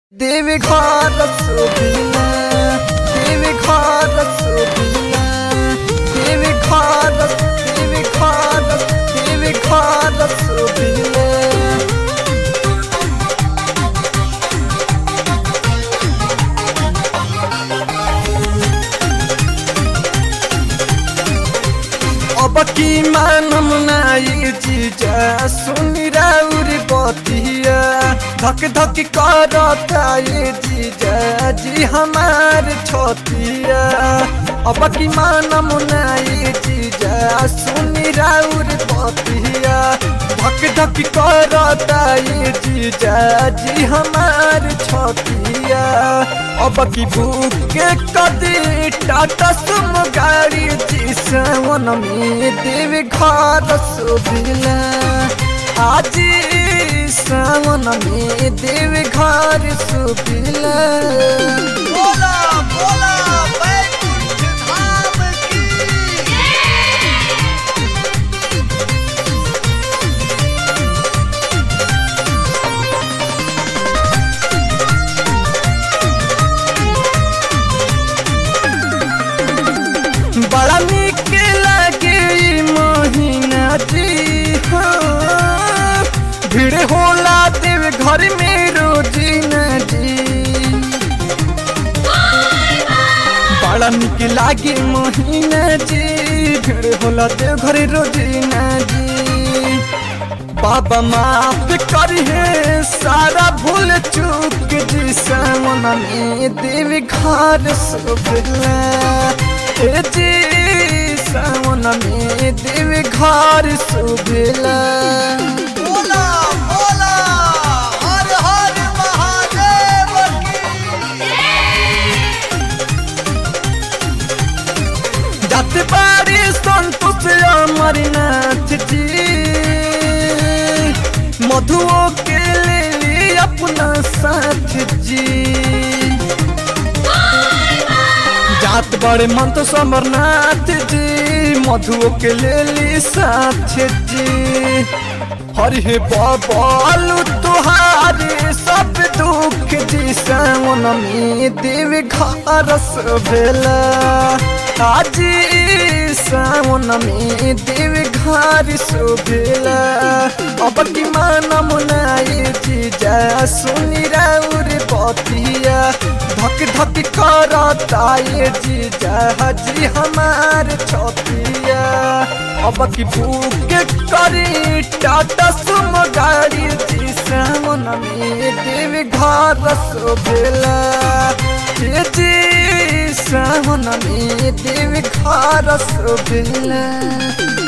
देवी घर सुबिना देवी घर सुबिना देवी घर देवी घर देवी घर सुबिना अब की मानम नाई जीजा सुनी राउरी बतिया धक धक करता ये जीजा जी हमार छोतिया अब की मानम नाई जीजा सुनी राउरी बतिया धक धक करता ये जीजा जी हमार छोतिया अब की भूख के कदी टाटा सुम गाड़ी जी सावन में देव घर सुबिला आज सावन में देव घर सुबिला बोला बोला बैकुंठ धाम की बड़ा निक लगे ई महीना जी हाँ। भीड़ होला देव घर में रोजीना जी बड़ा निक लागे महीना जी भीड़ होला देव घर रोजीना जी बाबा माफ करिए सारा भूल चूक जी सावन में देव घर सुबला ए जी सावन में देव घर सुबला बोला बोला हर हर महादेव की जाते पारी संतोष अमरनाथ जी मधुओं के लिए अपना साथ जी जात बड़े मन तो समरनाथ जी मधुओं के ले ली साथ जी हरे बाबालू तुहारे सब दुख जी सावन में देव घर भेला आज सावन में देव घर सुभेला अब की माना मुनाई जी जा सुनी राउर बतिया धक धक करता ये जी जा जी हमार छतिया अब की भूख करी टाटा सुम गाड़ी जी सावन में देव घर सोभेला ये जी सावन में देव घर सोभेला